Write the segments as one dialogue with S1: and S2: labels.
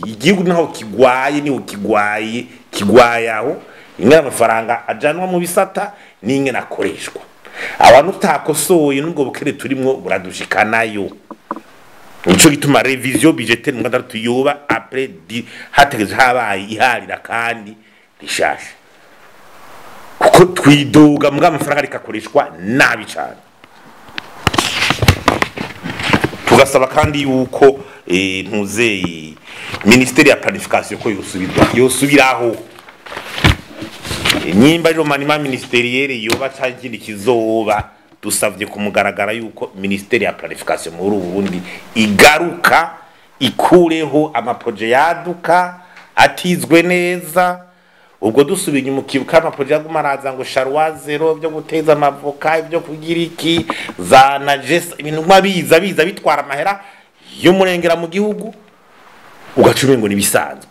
S1: igihugu naho kigwaye niho kigwaye kigwaye aho ingene amafaranga ajanwa mu bisata n'ingene akoreshwa abantu utakosoye n'ubwo bukere turimwo buradushikanayo nico gituma revision budgetaire mu gatandatu yoba après di hategeze habaye iharira kandi rishasha kuko twidoga mbwa amafaranga rikakoreshwa nabi cyane tugasaba kandi yuko eh, ntuzeye ministeri ya planification ko yosubirwa yosubiraho nyimba rero manima ministeriere yoba canke ikindi kizoba dusavye kumugaragara yuko ministeri ya planification muri Burundi igaruka ikureho amaproje yaduka atizwe neza ubwo dusubiye inyuma ukibuka amaproje yaguma araza ngo sharwa zero byo guteza amavoka ibyo kugira iki za najesa ibintu nka biza biza bitwara amahera y'umurengera mu gihugu ugaca umengo nibisanzwe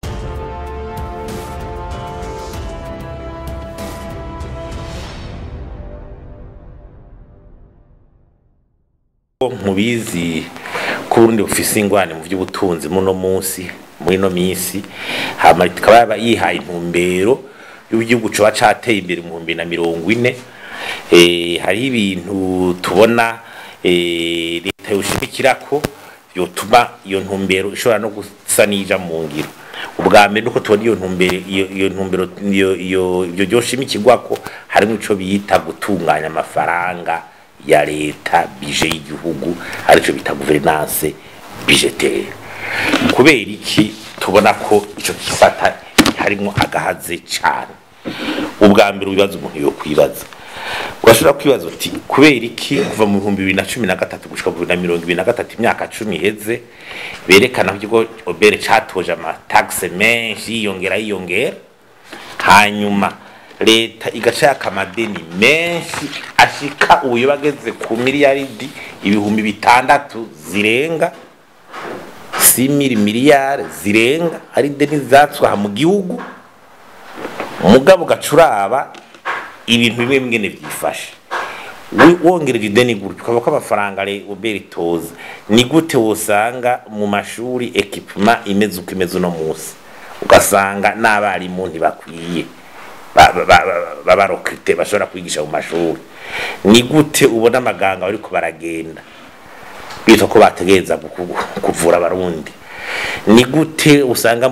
S1: mubizi ko urundi bufise ingwane mu by'ubutunzi muno munsi muri no minsi hama ikaba yaba yihaye intumbero y'igihugu coba cateye imbere mu bihumbi na mirongo ine eh, hariho ibintu tubona eh, leta yoshimikirako yotuma iyo ntumbero ishobora no gusa n'ija mu ngiro ubwa mbere nuko tubona iyo ntumbero iyo iyo ntumbero iyo iyo ibyo byoshimikirwako harimo ico bita gutunganya amafaranga ya leta bije y'igihugu arico bita gouvernance budgetaire kubera iki tubona ko ico gisata harimo agahaze cyane ubwa mbere ubibaza umuntu yo kwibaza urashobora kwibaza uti kubera iki kuva mu bihumbi bibiri na cumi na gatatu gushika bibiri na mirongo ibiri na gatatu imyaka cumi iheze berekana ko ikigo obere catoje amatagise menshi yiyongera yiyongera hanyuma leta igaca yaka amadeni menshi ashika ubu bageze ku miliyaridi ibihumbi bitandatu zirenga simiri miliyari zirenga ari deni zatswaha mu gihugu mugabo gacuraba ibintu bimwe bimwe byifashe wongereje ideni gutyo ukaba ko amafaranga ubera itoza ni gute wosanga mu mashuri ekipima imeze uko imeze uno munsi ugasanga n'abarimu ntibakwiye babarokite bashobora kwigisha mu mashuri ni gute ubona amaganga bariko baragenda bitwa ko bategereza kuvura abarundi ni gute usanga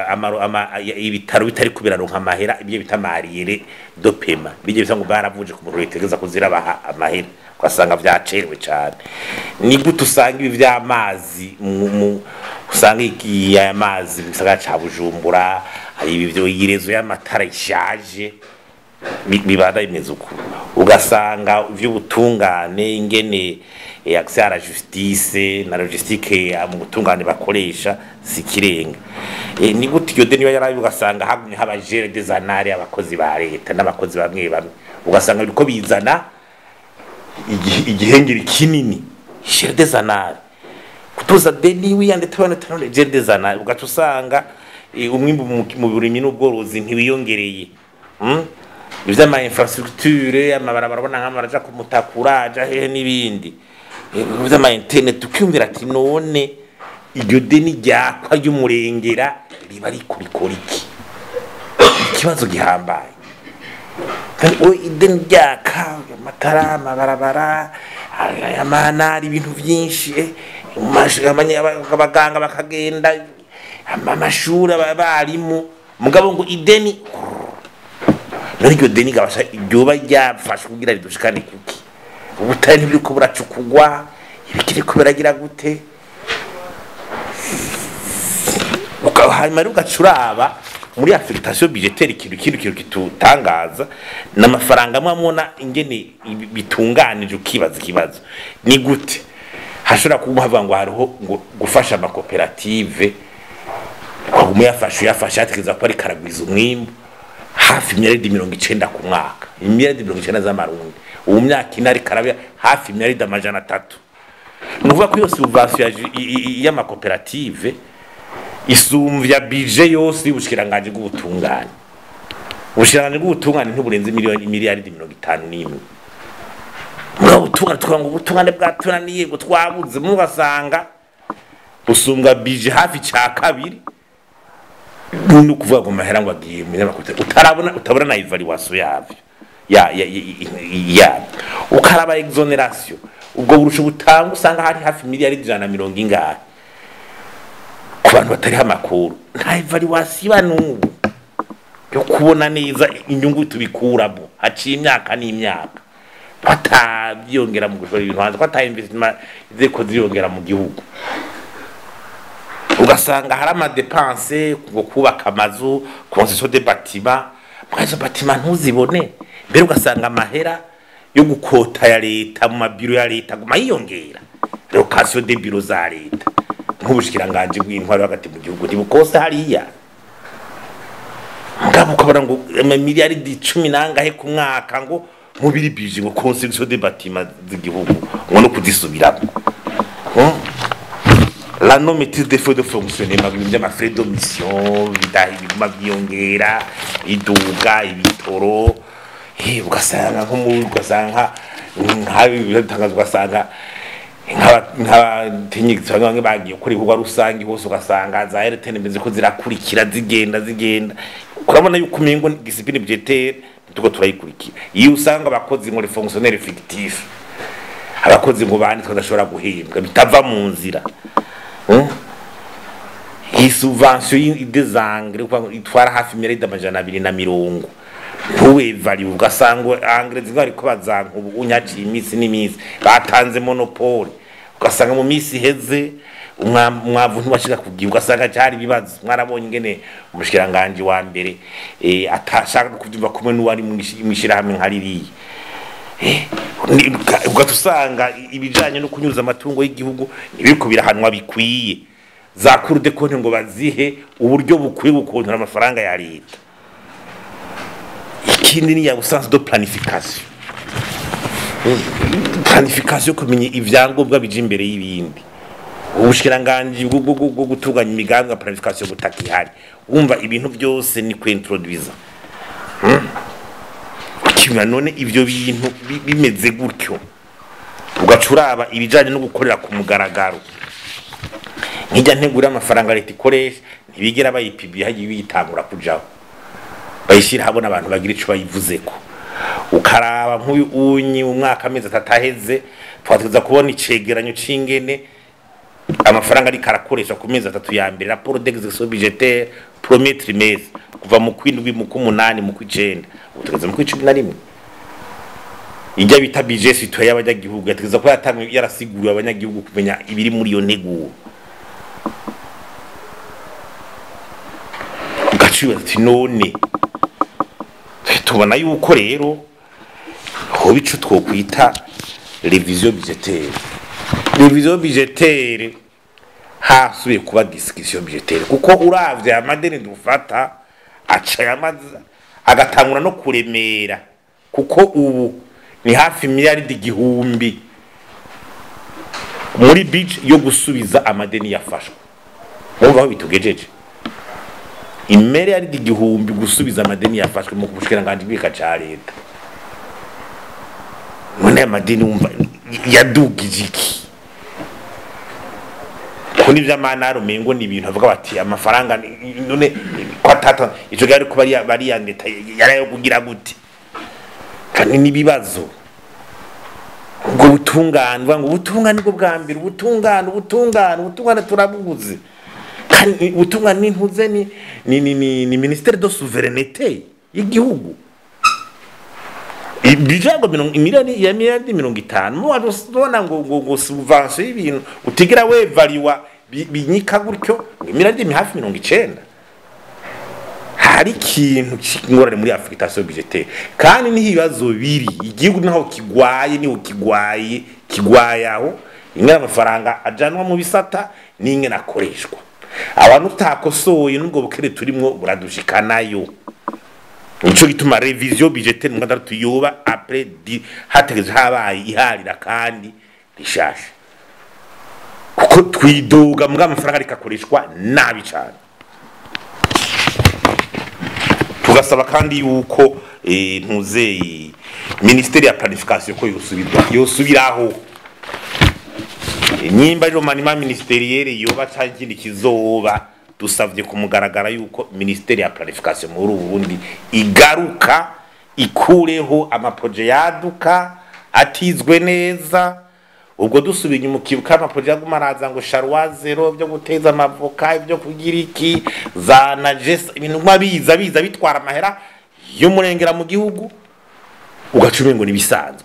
S1: ibitaro bitari kubiraronka amahera ibyo bita mariyere do pema bijye bisa ngo baravuje ku muntu bitegereza kuzirabaha amahera ugasanga vyacerewe cane ni gute usanga ibi vy'amazi usanga aya mazi mu gisagara ca bujumbura ibi vyo yirezo y'amatara ishaje bibanda bimeze uko ugasanga ivy'ubutungane ingene accès à la justice na logistique mu butungane bakoresha sikirenga e, ni gute iyo deni yarabi ugasanga hagumye haba gere des anari abakozi ba leta n'abakozi bamwe bamwe ugasanga biriko bizana igihengeri kinini gere des anari kutuza deni wiyande tabana tanone gere des anari ugaca usanga umwimbu mu burimyi n'ubworozi ntiwiyongereye hmm? ivy'ama infrastructure amabarabara bona nk'amaraja kumutakura aja hehe n'ibindi vy'ama internet ukiyumvira ati none iryo deni ryakwa ry'umurengera riba rikurikora iki ikibazo gihambaye ideni ryaka amatara amabarabara amanari ibintu vyinshi abaganga bakagenda amashuri abarimu mugabo ngo ideni none iryo deni gabasha ryoba ryafashwe kugira ridushikane kuki ubutare ntibiriko buracukugwa ibikiriko biragira gute hanyuma rero ugaca uraba muri affectation budgetaire ikintu kindi kintu kitutangaza n'amafaranga amwe amubona ingene bitunganije ukibaza ikibazo ni gute hashobora kuba havuga ngo hariho ngo gufasha amakoperative waguma uyafashe uyafashe hategereza ko ariko aragwiza umwimbu hafi imyaridi mirongo icenda ku mwaka imyaridi mirongo icenda z'amarundi ubu myaka ine ariko araba hafi imyaridi amajana atatu ni ukuvuga ko iyo subvansiyo y'amakoperative isumvya bije yose y'ubushikiranganje bw'ubutungane ubushikiranganje bw'ubutungane ntiburenze miliyoni miliyaridi mirongo itanu n'imwe muri ubutungane tukavuga ngo ubutungane bwatunaniye ngo twabuze mugasanga busumbwa bije hafi ca kabiri ni ukuvuga ngo mahera ngo agiye mu binyamakuru utarabona utabona na evaluation yavyo ya ya ya ukaraba exoneration ubwo burusho butanga usanga hari hafi miliyari ijana na mirongo ingahe ku bantu batariho amakuru nta evaluation iba n'ubu yo kubona neza inyungu tubikuramo haciye imyaka n'imyaka batabyongera mu gushora ibintu hanze ko ata investment zeko ziyongera mu gihugu ugasanga hari amadepanse ngo kubaka amazu construction de bâtiment muri izo bâtiment ntuzibone mbere ugasanga amahera yo gukota ya leta mu mabiro ya leta aguma yiyongera location de biro za leta nk'ubushikiranganje bw'intwaro hagati mu gihugu ntibukose hariya mugabo ukabona ngo amamiliyaridi cumi nangahe ku mwaka ngo mubiri bije ngo construction de bâtiment z'igihugu ngo no kuzisubiramo Hmm? la non maîtrise des feux de fonctionnement ibintu by'amafrais de mission bidaha ibiguma byiyongera iduga ibitoro eh, ugasanga nko mu ugasanga nk'abitangaza ugasanga nk'abatenyegisi bamwe bagiye gukora ibikorwa rusange hose ugasanga za RTN imeze ko zirakurikira zigenda zigenda urabona yuko umengo discipline budgetaire tuko turayikurikira iyo usanga abakozi ngo les fonctionnaires fictifs abakozi ngo banditswe badashobora guhembwa bitava mu nzira Hmm? iyi subvention y'idezangre itwara hafi miliyari amajana abiri na mirongo ntuwevariwe ugasanga angre zimwe ariko bazanka ubu unyaciye iminsi n'iminsi batanze monopole ugasanga mu minsi iheze umwa- umwavu ntibashika kugira ugasanga cyari ibibazo mwarabonye ingene umushikiranganje wa mbere eh, atashaka kuvyumva kumwe n'uwari mwishirahamwe nka ririya ugahita usanga ibijyanye no kunyuza amatungo y'igihugu ntibiriko birahanwa bikwiye za kurude konti ngo bazihe uburyo bukwiye gukontora amafaranga ya leta ikindi ni ya busanzwe do planification planification kumenya ibyangombwa bije imbere y'ibindi ubushikiranganji bwo bwo- bwo gutunganya imigambi ya planification butaka ihari wumva ibintu byose ni kwintroduiza ukibona none ivyo bintu bi- bimeze gutyo ugaca uraba ibijanye no gukorera ku mugaragaro nkijya ntegura amafaranga leta ikoresha ntibigera bayipibiye hagiye biyitangura kujaho bayishyira habona abantu bagira ico bayivuzeko ukaraba nk'uyu unyi mu mwaka amezi atatu aheze twateza kubona icegeranyo c'ingene amafaranga ariko arakoresha ku mezi atatu ya mbere raporo d'execution budgetaire premier trimestre kuva mu kwindwi mu kumunani mu kwicenda ubu tugeze mu kwicumi na rimwe ijya bita budget citoyen y'abanyagihugu yategeza ko yatangwe yarasiguriwe abanyagihugu kumenya ibiri muri iyo nteguro ugaciwe ati none tubona yuko rero hoba ico twokwita revision budgetaire revision budgetaire hasubiye kuba discussion budgetaire kuko uravye amadeni dufata aca yamaza agatangura no kuremera kuko ubu ni hafi miliyaridi igihumbi muri bije yo gusubiza amadeni yafashwe mumva aho bitugejeje imiliyaridi igihumbi gusubiza amadeni yafashwe mu bushikiranganji bw'ika ca leta none aya madeni wumva yadugije iki ko n'ivy'amanara umengo ni ibintu avuga bati amafaranga ni- none ko atata ico gari ko bari bari ya leta yarayo kugira gute kandi n'ibibazo ubwo butungane uvuga ngo ubutungane nibwo bwa mbere ubutungane ubutungane ubutungane turabubuze kandi ubutungane n'intuze ni ni ni ni, ni ministère de souveraineté y'igihugu ibijango mirongo imiliyoni ya miliyoni mirongo itanu mubona ngo ngo ngo subvention y'ibintu utigira wevariwa bi- binyika gutyo ngo imiliyoni hafi mirongo icenda hari ikintu cy'ingorane muri affectation budgetaire kandi niho ibibazo biri igihugu naho kigwaye niho kigwaye kigwaye aho ingana amafaranga ajanwa mu bisata n'ingana akoreshwa abantu utakosoye n'ubwo bukere turimwo buradushikanayo nico gituma revision budgetaire mu gatandatu yoba après di hategeze habaye iharira kandi rishasha kuko twidoga mbwa amafaranga ariko akoreshwa nabi cyane tugasaba kandi yuko eh, ntuze ministeri ya planification ko yosubirwa yosubiraho nyimba rero manima ministeriere yoba canke ikindi kizoba dusavye kumugaragara yuko ministeri ya planification muri Burundi igaruka ikureho amaproje yaduka atizwe neza ubwo dusubiye inyuma ukibuka amaproje yaguma araza ngo sharwa zero byo guteza amavoka ibyo kugira iki za najesa ibintu nka biza biza bitwara amahera y'umurengera mu gihugu ugaca umengo nibisanzwe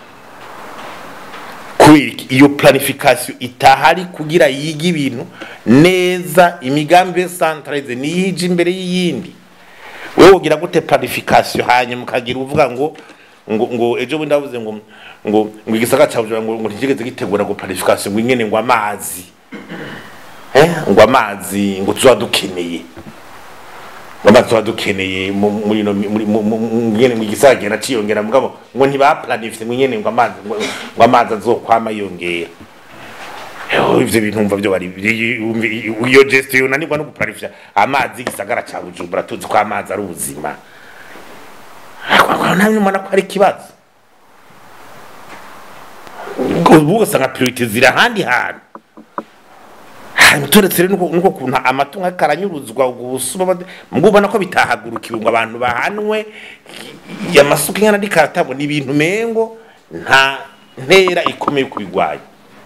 S1: kubera iki? iyo planification itahari kugira yige ibintu neza imigambi yo centralize niyije imbere y'iyindi wewe ugira gute planification hanyuma ukagira uvuga ngo ngo ngo ejo bundi ndavuze ngo ngo ngo igisaka cya Bujumbura ngo ngo ntigeze gitegura ngo planification ngo ingene ngo amazi eh ngo amazi ngo tuba dukeneye ngo amazi tuba dukeneye mu- muri no muri mu- mu- mu- ngene ngo igisaka gera ciyongera mugabo ngo ntibaplanifye ngo ingene ngo amazi ngo ngo amazi azokwama yongera Yo, ivyo bintu umva byo bari biri- umvi- iyo gestion unanirwa no guplanifya amazi igisagara ca Bujumbura tuzi ko amazi ari ubuzima namwe mbona ko ari ikibazo ubu ugasanga priorite ziri ahandi hantu hanyuma turetse rero nuko nuko kuntu amatungo ariko aranyuruzwa ubwo busuma bade- mubwo ubona ko bitahagurukiwe ngo abantu bahanwe amasuka ingana n'ikaratabo ni ibintu mengo nta ntera ikomeye yo kubigwanya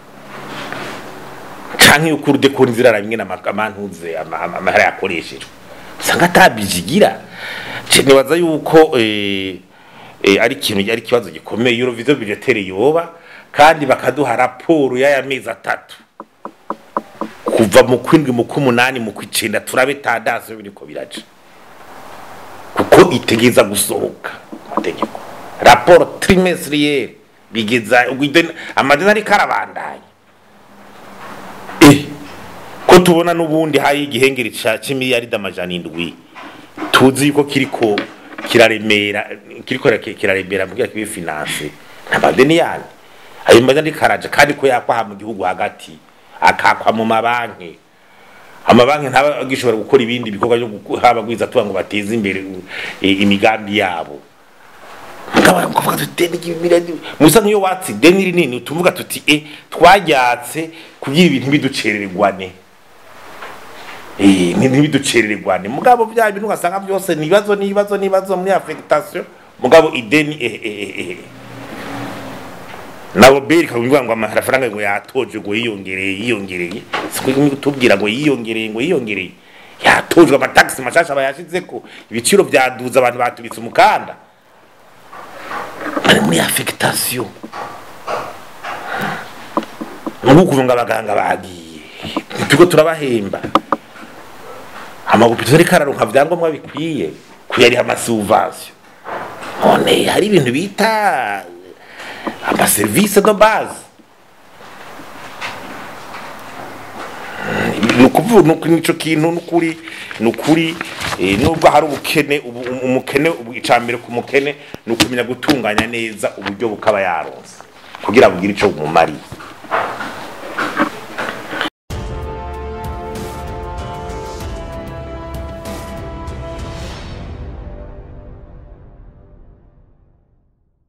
S1: canke yuko urudekora inzira rimwe n'amamantuze amahera yakoreshejwe usanga atabijigira Je nibaza yuko eh, eh, ari ikintu ari ikibazo gikomeye Eurovision budgetaire yoba kandi bakaduha raporo y'aya mezi atatu kuva mu kwindwi mu kumunani mu kwicenda turabe tandase biriko biraca kuko itegeza gusohoka amategeko raporo trimestrielle bigeza ubwo ideni- amadeni ariko arabandanya eh ko tubona n'ubundi hari igihengeri ca c'imiliyaridi amajana indwi tuzi yuko kiriko kiraremera kiriko kirake- kiraremera mugira kibe finance ntabadeni yandi ayo madeni karaje kandi ko yakwaha mu gihugu hagati akakwa mu mabanki amabanki ntaba agishobora gukora ibindi bikorwa byo guku- haba gwiza tuba ngo bateze imbere eh, imigambi yabo mugabo kuvuga tuti deni ry'imiliyaridi musa nk'iyo watsi deni rinini tuvuga tuti e twaryatse kugira ibintu biducerererwane Eh, ni ntibiducerererwane mugabo bya bintu ugasanga byose ni ibibazo n'ibibazo n'ibibazo muri affectation mugabo ideni eh, eh, eh, eh. nabo beri kavuga ngo amafaranga ngo yatoje ngo yiyongereye yiyongereye siko tubwira ngo yiyongereye ngo yiyongereye yatojwe amataxi mashasha bayashizeko ibiciro byaduza abantu batubitse umukanda bari muri affectation nuko kuvuga abaganga bagiye tuko turabahemba amagupito ariko araronka vyangombwa bikwiye kuyariha amasuvasiyo none hari ibintu bita amaserivisi de base ni ukuvuga nuko nico kintu nukuri nukuri eh, nubwo hari ubukene ubu- um- umukene ubu- icambere ku mukene ni ukumenya gutunganya neza uburyo bukaba yaronse kugira bugire ico bumumariye